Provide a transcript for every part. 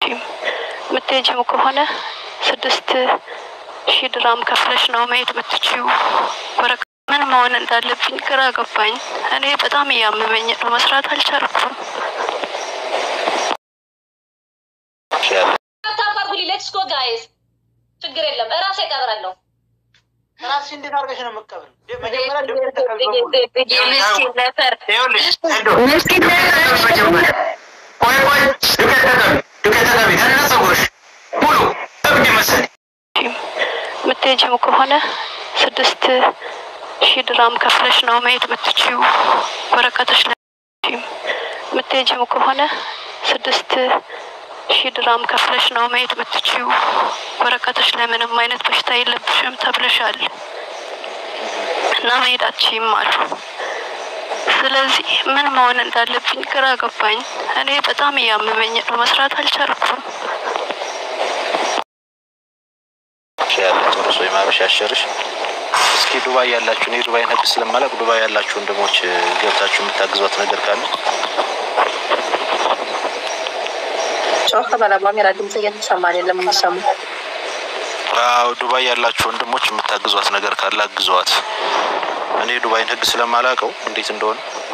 የምትሄጂም ከሆነ ስድስት ሺህ ድራም ከፍለሽ ነው መሄድ የምትችይው። ወረቀ ምን መሆን እንዳለብኝ ግራ ገባኝ። እኔ በጣም እያመመኝ ነው፣ መስራት አልቻልኩም። ታባርጉሊ ሌትስ ጎ ጋይስ፣ ችግር የለም እራሴ እቀብራለሁ። ራስሽ እንዴት አድርገሽ ነው የምትቀብሪው? መጀመሪያ ደሞ ተቀብሎ የምስኪን ነፈር ይኸውልሽ ሄዶ መጀመሪያ ቆይ ቆይ ዱቄት ተቀቢ ዱቄት ተቀቢ ከነ ፀጉርሽ ሙሉ እብድ መሰለኝ የምትሄጂም ከሆነ ስድስት ሺህ ድራም ከፍለሽ ነው መሄድ የምትችይው። ወረቀቶች ላይ የምትሄጂም ከሆነ ስድስት ሺህ ድራም ከፍለሽ ነው መሄድ የምትችይው። ወረቀቶች ላይ ምንም አይነት በሽታ የለብሽም ተብለሻል እና መሄድ አትችይም አሉ። ስለዚህ ምን መሆን እንዳለብኝ ግራ ገባኝ። እኔ በጣም እያመመኝ ነው፣ መስራት አልቻልኩም። ያለ ጨርሶ የማበሻሸርሽ እስኪ ዱባይ ያላችሁ እኔ ዱባይን ህግ ስለማላውቅ ዱባይ ያላችሁ ወንድሞች ገብታችሁ የምታግዟት ነገር ካለ ጮህ በላ ባሜራ ድምጽ እየተሰማ አይደለም የሚሰሙ አዎ ዱባይ ያላችሁ ወንድሞች የምታግዟት ነገር ካለ አግዟት። እኔ ዱባይን ህግ ስለማላውቀው እንዴት እንደሆነ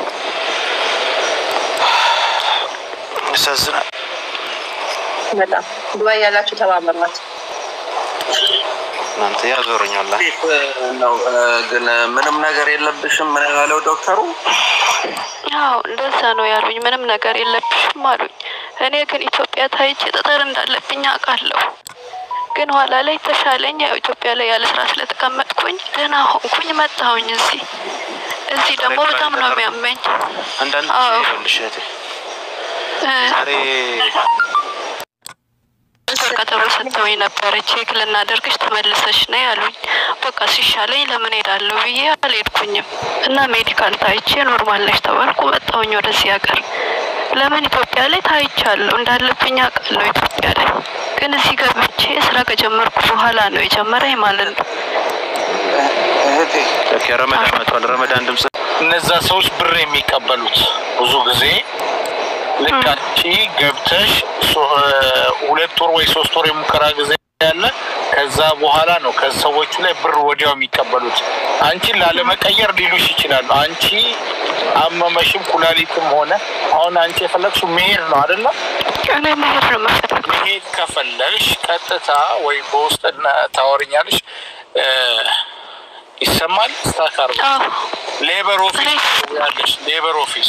ያሳዝናል። በጣም ዱባይ ያላችሁ ተባበሯት። እናንተ ያዞረኛላ ነው ግን ምንም ነገር የለብሽም። ምን ያለው ዶክተሩ? አዎ እንደዛ ነው ያሉኝ። ምንም ነገር የለብሽም አሉኝ። እኔ ግን ኢትዮጵያ ታይቼ ጠጠር እንዳለብኝ አውቃለሁ። ግን ኋላ ላይ ተሻለኝ። ያው ኢትዮጵያ ላይ ያለ ስራ ስለተቀመጥኩኝ ደህና ሆንኩኝ። መጣሁኝ እዚህ እዚህ ደግሞ በጣም ነው የሚያመኝ። አንዳንድ አዎ። ጊዜ ይኸውልሽ እህቴ እ፣ ዛሬ ቀጠሮ ሰጥተውኝ ነበረ። ቼክ ልናደርግሽ ተመልሰሽ ነይ ያሉኝ። በቃ ሲሻለኝ ለምን ሄዳለሁ ብዬ አልሄድኩኝም እና ሜዲካል ታይቼ ኖርማል ነሽ ተባልኩ። መጣሁኝ ወደዚህ ሀገር። ለምን ኢትዮጵያ ላይ ታይቻለሁ እንዳለብኝ አውቃለሁ ኢትዮጵያ ላይ ግን እዚህ ገብቼ ስራ ከጀመርኩ በኋላ ነው የጀመረኝ ማለት ነው። እህቴ ኦኬ፣ ረመዳን መቷል። ረመዳን ድምጽ እነዛ ሰዎች ብር የሚቀበሉት ብዙ ጊዜ ልክ አንቺ ገብተሽ ሶ- ሁለት ወር ወይ ሶስት ወር የሙከራ ጊዜ ያለ ከዛ በኋላ ነው ከሰዎቹ ላይ ብር ወዲያው የሚቀበሉት። አንቺን ላለመቀየር ሊሉሽ ይችላሉ። አንቺ አመመሽም ኩላሊትም ሆነ አሁን አንቺ የፈለግሽው መሄድ ነው አይደለም? እኔ መሄድ ነው የምፈልገው። መሄድ ከፈለግሽ ቀጥታ ወይ በውስጥ ታወርኛለሽ። ይሰማል ስታካር አዎ ሌበር ኦፊስ ያለሽ ሌበር ኦፊስ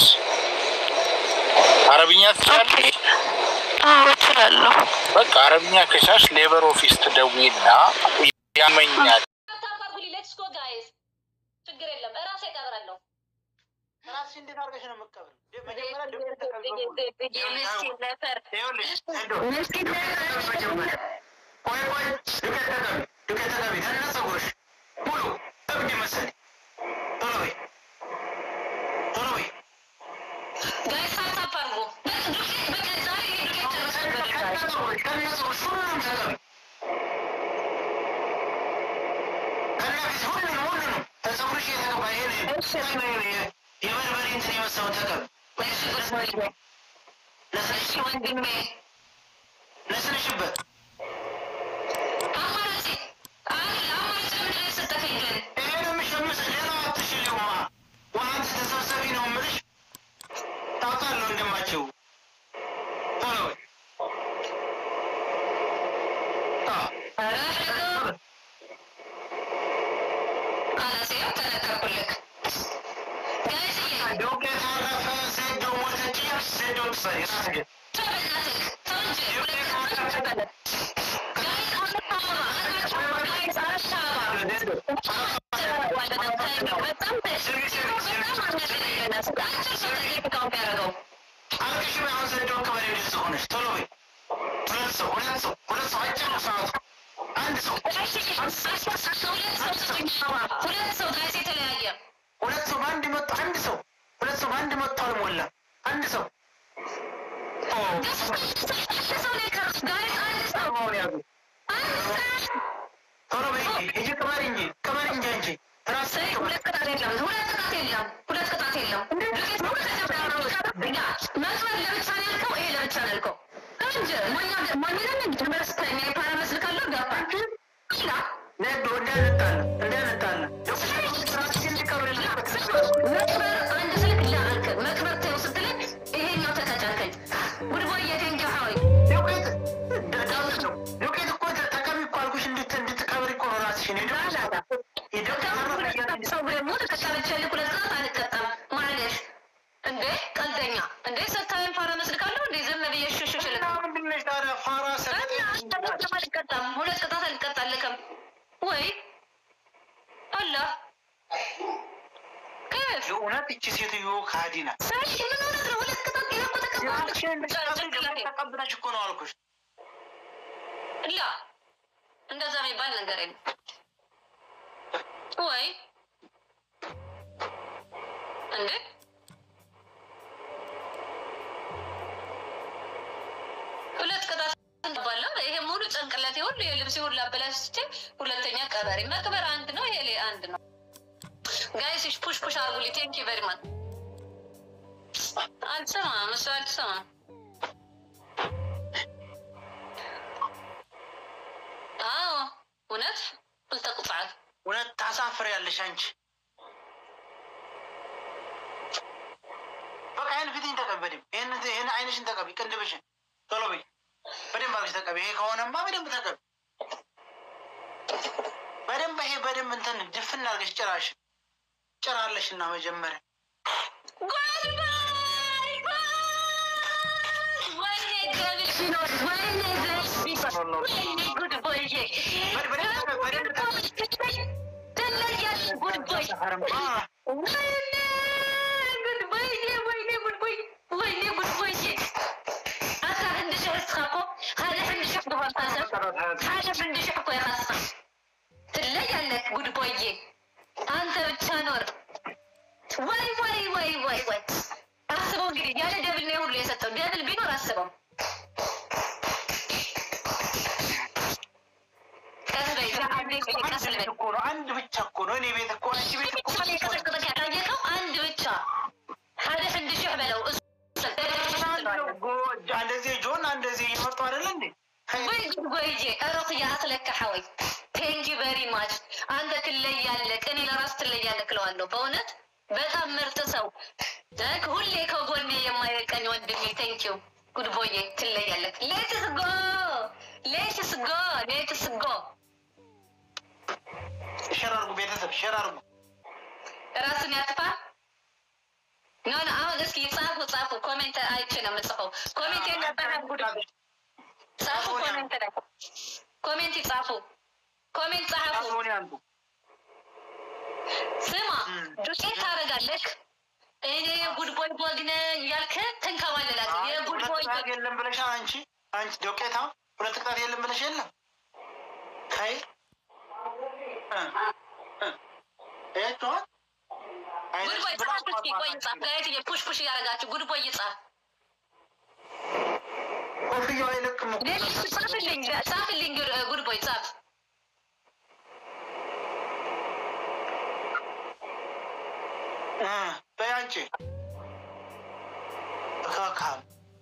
አረብኛ ኦኬ። ትችላለሽ? አዎ እችላለሁ። በቃ አረብኛ ከቻልሽ ሌበር ኦፊስ ትደውይና ያመኛል ታባርጉሊ ሌትስ ጎ ጋይስ፣ ችግር የለም እራሴ እቀብራለሁ። ራስሽ እንዴት አድርገሽ ነው የምትቀብሪው? መጀመሪያ ደሞ ተቀብሎ የምስኪን ነፈር ይኸውልሽ ሄዶ መጀመሪያ ቆይ ቆይ ዱቄት ተቀቢ ዱቄት ተቀቢ ከነ ፀጉርሽ ሙሉ እብድ መሰለኝ ቶሎ በይ ቶሎ በይ ጋይስ ታፕ አድርጉ። በቃ ዛሬ ዱቄት ጨርሰን ከነ ፀጉርሽ ከነ ፀጉርሽ ሁሉንም ተቀቢ ከነ ፊት ሁሉንም ሁሉንም ከፀጉርሽ የተቀባ ይሄ የበርበሬ እንትን የመሰለው ተቀቢ ነስነሽ ወንድሜ ነስነሽበት አማራጭ አይ አማራጭ ምንድን ነው የሰጠኸኝ ግን? ይሄ ነው የሚሸምስሽ ሌላ አትሽልውማ ዋንት ተሰብሰቢ ነው የምልሽ ታውቃለህ ወንድማቸው ቶሎ በይ አዎ አላሴው ተነገርኩልክ። ጋይስ ዱቄት አረፈ ሴዶ ሞተች ሴዶ ትሰሪ ራስጌ ተው በእናትህ ተው እንጂ ሁለት ሰዓት ተበለ። ጋይስ አዲስ አበባ አላችሁ? ጋይስ አዲስ አበባ አልቅሽ አሁን ሴዶ ከበሬ ደስ ሆነች ቶሎ በይ ሁለት ሰው ሁለት ሰው ሁለት ሰው አይጨርም ሰዓቱ አንድ ሰው ሁለት ሰው ጋይስ የተለያየ ሁለት ሰው በአንድ መጡ አንድ ሰው ሁለት ሰው በአንድ መጡ አልሞላም አንድ ሰው ኦ፣ ቶሎ በይ እንጂ ሂጂ ቅበሪ እንጂ ቅበሪ እንጂ አንቺ ራስ ሁለት ቅጣት የለም። ሁለት ቅጣት የለም። ሁለት ቅጣት የለም። ዱቄት ሙሉ ተጨምሮ መክፈል ለብቻ ነው ያልከው፣ ይሄ ለብቻ ነው ያልከው እንጂ ምን ማንንም ትምህርት ፓራመስ ልካለሁ ገባ ላ ነዶ እንዳንጣላ እንዳንጣላ መክበር አንድ ስልክ ላክ መክበር ተው ስትለኝ ይሄኛው ተቀጫከኝ ጉድቦይ የቴንኪ ሀዋይ ዱቄት ዳዊት ነው ዱቄት እኮ ተቀቢ እኮ አልኩሽ እንድት እንድትቀብሪ እኮ ነው ራስሽን ሰው ደግሞ ተቀጫለች ሁለት ሰዓት አልቀጣም ማለሽ እንዴ ቀልደኛ እንዴ ስታይም ፓራመስ ልካለሁ እንዴ ዝም ብዬ ሽሽሽ ልክ ምንድነሽ ታዲያ ፋራ አልቀጣም ሁለት ቅጣት አልቀጣልክም ወይ አላ ከፍ የእውነት እቺ ሴትዮ ካዲ ናት ሳሽ ምን ሆነ ነው ሁለት ቅጣት ይሄ እኮ ተቀባለች ተቀብለሽ እኮ ነው አልኩሽ ላ እንደዛ የሚባል ነገር የለም ወይ እንዴ ሁለት ቅጣት ባለው ይሄ ሙሉ ጭንቅላቴ ሁሉ የልብሴ ሁሉ አበላሽቼ ሁለተኛ ቀበሪ መቅበር አንድ ነው ይሄ አንድ ነው ጋይስ ፑሽ ፑሽ አርጉልኝ ቴንኪ ቨሪ ማች አልሰማም እሱ አልሰማም አዎ እውነት ልተቁጣል እውነት ታሳፍሪያለሽ አንቺ በቃ ይህን ፊትኝ ተቀቢ በደምብ ይህን ይህን አይንሽን ተቀቢ ቅንድብሽን ቶሎ በይ በደንብ አድርገሽ ተቀቢ ይሄ ከሆነማ በደንብ ተቀቢ በደንብ ይሄ በደንብ እንትን ድፍን አድርገሽ ጭራሽ ጭራለሽ እና መጀመሪያ ትለያለህ ጉድ ቦዬ አንተ ብቻ ኖር ወይ ወይ ወይ ወይ ወይ አስበው እንግዲህ ያለ ደብል ነው ሁሉ የሰጠው ደብል ቢኖር አስበው ቀስ በይ አንዴ ቀስ በይ እኮ ነው አንድ ብቻ እኮ ነው እኔ ቤት እኮ አንቺ ቤት እኮ የቀጠቀጠ ያጠየቀው አንድ ብቻ ሀደ ፍንድሽህ በለው እሱ እንደዚህ ጆን እንደዚህ እየመጡ አይደለ እንዴ ወይ ጉድጎይጄ እሮክያ አክለካ ሐወይ ቴንኪ ቨሪ ማች አንተ ትለያለህ እኔ ለራስ ትለያለህ እለዋለሁ በእውነት በጣም ምርጥ ሰው ደግ ሁሌ ከጎኔ የማይቀኝ ወንድሜ ቴንኪው ጉድቦዬ ትለያለህ ሌትስ ጎ ሌትስ ጎ ሌትስ ጎ ሸር አድርጉ ቤተሰብ ሸር አድርጉ ራሱን ያጥፋ ኖ ኖ አሁን እስኪ ጻፉ ጻፉ ኮሜንት አይቼ ነው የምጽፈው ኮሜንት የለበትም ጉድ ጻፉ ኮሜንት ላይ ኮሜንት ይጻፉ ኮሜንት ጻፉ ሆን ያንዱ ስማ ዱቄት ታደርጋለህ እኔ የጉድ ቦይ ቦግ ነኝ እያልክ ትንከባለላት የጉድ ቦይ ሁለት ቅጣት የለም ብለሽ አንቺ አንቺ ዶቄታ ሁለት ቅጣት የለም ብለሽ የለም ከይ ያቸዋል ጉድ ቦይ ጻፍ እስኪ ቆይ ጻፍ ጋየት ፑሽ ፑሽ እያደረጋችሁ ጉድ ቦይ ጻፍ ኮፍያው አይለቅም እኮ። ጻፍልኝ ጻፍልኝ ጉድ ቦይ ጻፍ እ በይ አንቺ እካካም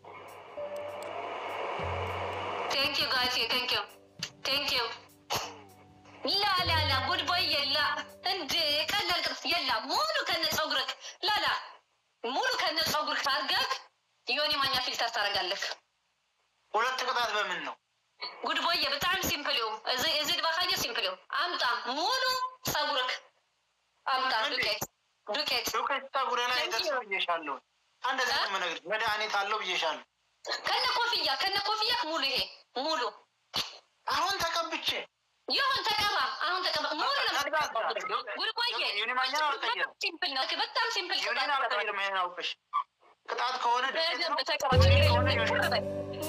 ቴንክ ዩ ጋይስ ቴንክ ዩ ቴንክ ዩ ላ ላ ላ ጉድ ቦይ የላ እንዴ ቀላል ቅርጽ የላ ሙሉ ከነ ጸጉርክ ላላ ሙሉ ከነ ጸጉርክ አድርገህ ዮኒ ማኛ ፊልተር ታደርጋለህ ሁለት ቅጣት በምን ነው? ጉድ ቦይ በጣም ሲምፕል ዩ እዚ እዚ ድባካየ ሲምፕል ዩ አምጣ ሙሉ ጸጉርክ አምጣ ዱቄት ዱቄት ዱቄት ፀጉሬ ላይ ደርሶ ብዬሻለሁ። እንደዚህ ነው የምነግርሽ። መድኃኒት አለው ብዬሻለሁ። ከነ ኮፍያ ከነ ኮፍያ ሙሉ ይሄ ሙሉ አሁን ተቀብቼ ይሁን ተቀባ አሁን ተቀባ ሙሉ ነው ተቀባ። ጉድ ቦዬ ዩኒ ማኛ አልቀየርም። ሲምፕል ነው በጣም ሲምፕል ዩኒን አልቀይርም። ይሄን አውቅሽ ቅጣት ከሆነ ዱቄት ነው። በደንብ ተቀባ ንክር በል ንክር በል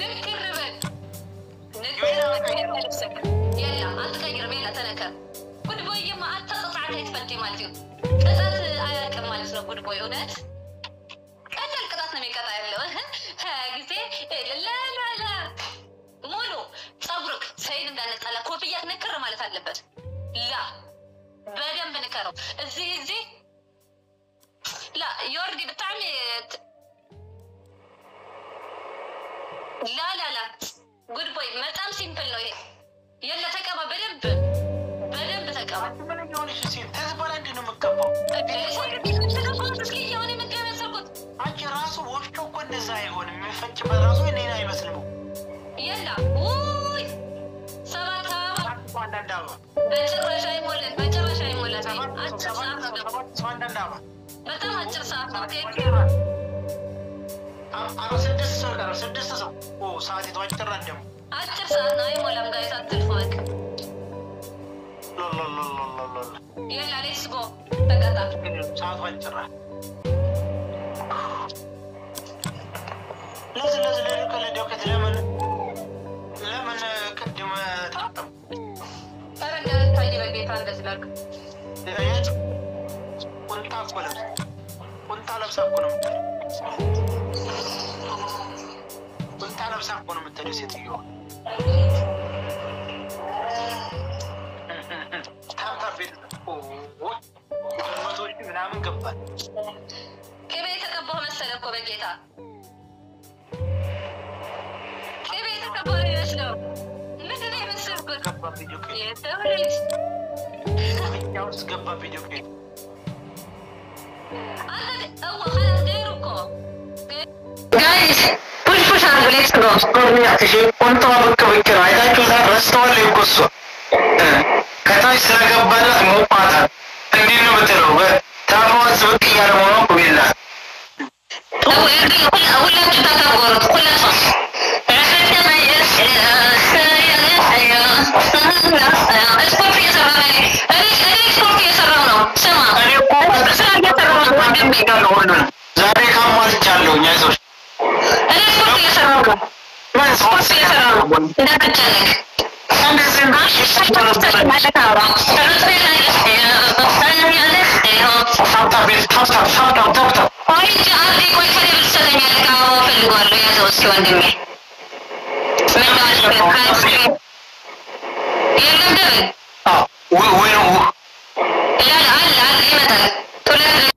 ንክር በል የላ አትቀይርም የላ ተነከር ጉድ ቦይማ አተቅጣት አይትፈቲ ማለት እዩ ቅጣት አያውቅም ማለት ነው ጉድ ቦይ እውነት ቀላል ቅጣት ነው የሚቀጣ ያለው ጊዜ ላላላ ሙሉ ጸጉርክ ሰይድ እንዳነጣላ ኮፍያ ንክር ማለት አለበት ላ በደንብ ንከረው እዚህ እዚህ ላ ዮርዲ ብጣዕሚ ላ ላ ላ የለ ተቀባ፣ በደንብ በደንብ ተቀባ። ምን የሆነች ሴት ከዚህ በላይ እንዴት ነው የምትቀባው? እስኪ የሆነ መገብ ያሰርኩት አንቺ ራሱ ወፍጮ እኮ እንደዛ አይሆንም። የሚፈጭበት ራሱ እኔን አይመስልም። የላ ውይ ሰባት አበባ አንዳንድ አበባ በጭራሽ አይሞላም፣ በጭራሽ አይሞላም። አጭር ሰዓት ነው ደግሞ ሰው አንዳንድ አበባ በጣም አጭር ሰዓት ነው። ቴንክ አረ ስድስት ሰው ቀረ። ስድስት ሰው ኦ ሰዓቲቱ አጭር ናት ደግሞ አጭር ሰዓት ነው። አይሞላም። ጋይስ አትልፉ በቃ። ሎሎሎሎሎሎ የላ ሌትስ ጎ ተቀጣ። ሰዓቱ አጭር ናት። ለዚህ ለዚህ ለዚህ ከለደውከት ለምን ለምን ቅድም ታጠብ ኧረ እንዳልታይ በጌታ እንደዚህ ላድርግ። ያች ቁንጣ እኮ ለብሳ ቁንጣ ለብሳ እኮ ነው የምትሄደው። ቁንጣ ለብሳ እኮ ነው የምትሄደው ሴትዮዋ። ታብታብ ቤት መቶ ሺህ ምናምን ገባል። ቅቤ የተቀባሁ መሰለ እኮ በጌታ ቅቤ የተቀባሁ ነው የሚመስለው። ምንድን ነው የመሰልኩት? ገባ ቪዲዮ ክሊፕ የሰው ልጅ እኛ ውስጥ ገባ ቪዲዮ ክሊፕ አንተ እዋ ኸላስ ገይሩ እኮ ጋይስ ፑሽ ፑሽ አድርጉ ሌትስ ጎ ጎብኛትሽ ቁንጣዋ ብቅ ብቅ ነው። አይታችሁታል? ረስተዋል እኮ እሷ እ ከታች ስለገባላት ሞቋታል። እንዲህ ነው የምትለው። ታፋዋስ ብቅ እያለ መሆኗ እኮ ቢላ ሁላችሁ ተከበሩት ሁላችሁ ስፖርት እየሰራ ነው። እኔ እኔ ስፖርት እየሰራሁ ነው። ስማ እኔ እኮ ስራ እየሰራሁ ነው ወንድሜ። ያለው ሁሉንም ዛሬ ካሟልቻለሁኝ። አይዞሽ እኔ ስፖርት እየሰራሁ ነው። ምን ስፖርት እየሰራሁ ነው። እንዳትጨነቅ። እንደዚህ ታብታብ ቤት ታብታብ ታብታብ ታብታብ ቆይ እንጂ አንዴ ቆይ ከእኔ ብትሰጠኝ አዎ እፈልገዋለሁ። ያዘው እስኪ ወንድሜ ምን ነው አይስክሪም የለም ደብል ወይ ወይ ነው ያለ አለ አለ ይመጣል ቶሎ